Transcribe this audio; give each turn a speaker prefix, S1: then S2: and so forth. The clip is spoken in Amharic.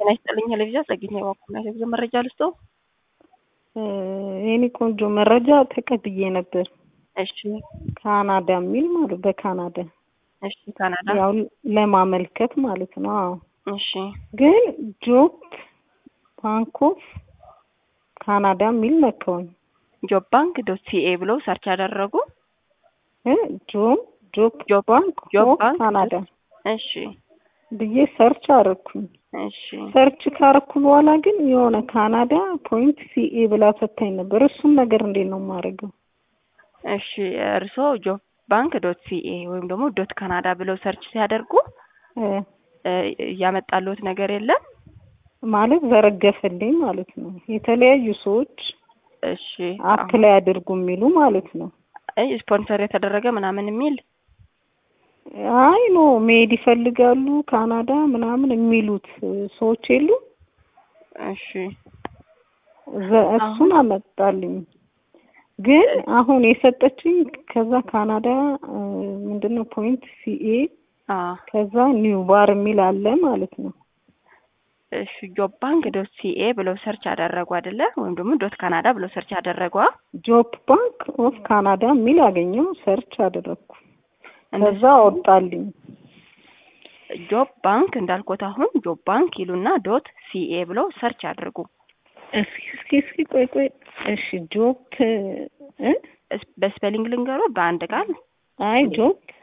S1: ጤና ይስጥልኝ ቴሌቪዥን ጸግኝ የባኩና ቴሌቪዥን መረጃ ልስጦ።
S2: የኔ ቆንጆ መረጃ ተቀብዬ ነበር።
S1: እሺ
S2: ካናዳ የሚል ማለት በካናዳ
S1: እሺ ካናዳ
S2: ያው ለማመልከት ማለት ነው። አዎ
S1: እሺ
S2: ግን ጆብ ባንክ ኦፍ ካናዳ የሚል ነካውኝ።
S1: ጆብ ባንክ ዶት ሲኤ ብለው ሰርች ያደረጉ
S2: እ ጆብ ጆብ
S1: ጆብ
S2: ባንክ
S1: ጆብ
S2: ኦፍ
S1: ባንክ
S2: ካናዳ
S1: እሺ
S2: ብዬ ሰርች አረኩኝ።
S1: እሺ
S2: ሰርች ካረኩ በኋላ ግን የሆነ ካናዳ ፖይንት ሲኤ ብላ ሰታኝ ነበር። እሱን ነገር እንዴት ነው የማደርገው?
S1: እሺ እርስዎ ጆብ ባንክ ዶት ሲኤ ወይም ደግሞ ዶት ካናዳ ብለው ሰርች ሲያደርጉ
S2: እ
S1: እ ያመጣልዎት ነገር የለም?
S2: ማለት ዘረገፈልኝ ማለት ነው። የተለያዩ ሰዎች
S1: እሺ
S2: አፕላይ አድርጉ የሚሉ ማለት ነው።
S1: አይ ስፖንሰር የተደረገ ምናምን የሚል
S2: አይ ኖ መሄድ ይፈልጋሉ ካናዳ ምናምን የሚሉት ሰዎች የሉ
S1: እሺ
S2: ዘ- እሱን አመጣልኝ። ግን አሁን የሰጠችኝ ከዛ ካናዳ እ ምንድነው ፖይንት ሲኤ
S1: አ
S2: ከዛ ኒው ባር የሚል አለ ማለት ነው።
S1: እሺ ጆብ ባንክ ዶት ሲኤ ብለው ሰርች አደረጉ አይደለ? ወይም ደግሞ ዶት ካናዳ ብለው ሰርች አደረጓ።
S2: ጆብ ባንክ ኦፍ ካናዳ የሚል አገኘው ሰርች አደረግኩ። ከዛ አወጣልኝ።
S1: ጆብ ባንክ እንዳልኩት አሁን ጆብ ባንክ ይሉና ዶት ሲኤ ብለው ሰርች አድርጉ።
S2: እስኪ እስኪ እስኪ ቆይ ቆይ እሺ ጆብ እ
S1: እስ- በስፔሊንግ ልንገሮት በአንድ ቃል
S2: አይ ጆብ